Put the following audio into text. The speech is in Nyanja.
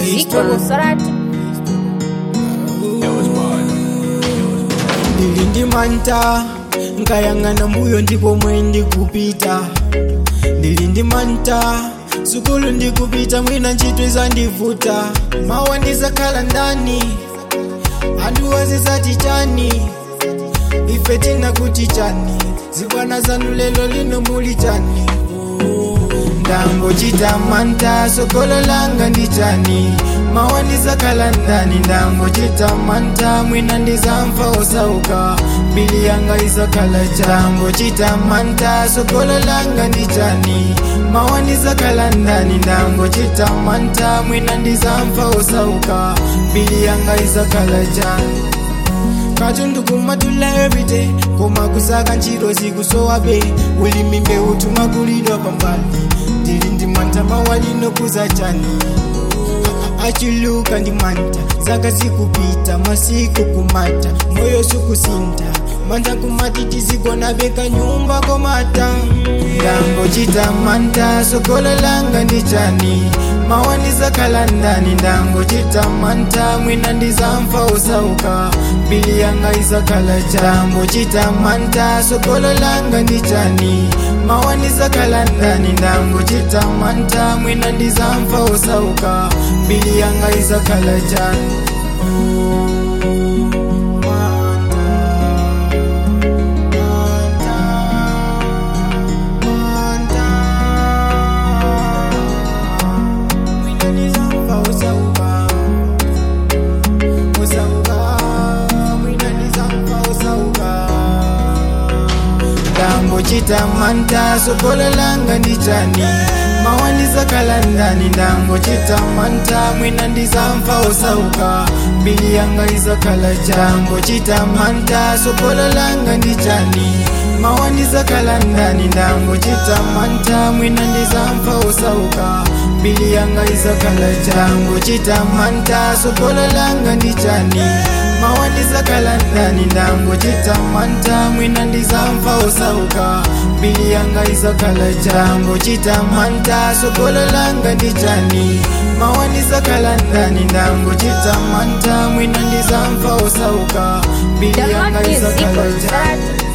Zico Musarati. ndili ndi manta nkayang'ana mbuyo ndipo mwe ndikupita ndili ndi manta sukulu ndikupita mwina ntchito izandivuta mawa ndizakhala ndani anthu wazizati chani ife tinakuti chani zibwana zanu lelo lino muli chani ndangochita manta sokolo langa ndi chani mawa ndizakhala ndani ndangochita manta mwina ndizamva osauka mbili yanga izakhala cha ndangochita manta sokolo langa ndi chani mawa ndizakhala ndani ndangochita manta mwina ndizamva osauka mbili yanga izakhala chani katundu kumatula everyday koma kusaka ntchito zikusowabe ulimi mbewu tumakulidwa pambali ndili ndi manta mawalino kuza chani A- a- achuluka ndi manta zaka zikupita masiku kumata moyo sukusinta manta kumati tizigona beka nyumba komata ndangochita manta sokolo langa ndi chani mawa ndizakhala ndani ndangochita manta mwina ndizamva osauka mbili yanga izakhala cha ndangochita manta sokolo langa ndi chani mawa ndizakhala ndani ndangochita manta mwina ndizamva osauka mbili yanga izakhala chani ndangochita manta sokolo langa ndi chani mawa ndizakhala ndani ndangochita manta mwina ndizamva osauka mbili yanga izakhala cha ndangochita manta sokolo langa ndi chani mawa ndizakhala ndani ndangochita manta mwina ndizamva osauka mbili yanga izakhala cha ndangochita manta sokolo langa ndi chani mawa ndizakhala ndani ndangochita manta mwina ndizamva osauka mbili yanga izakhala cha ndangochita manta sokolo langa ndi chani mawa ndizakhala ndani ndangochita manta mwina ndizamva osauka mbili Download yanga music izakhala on cha Sarati.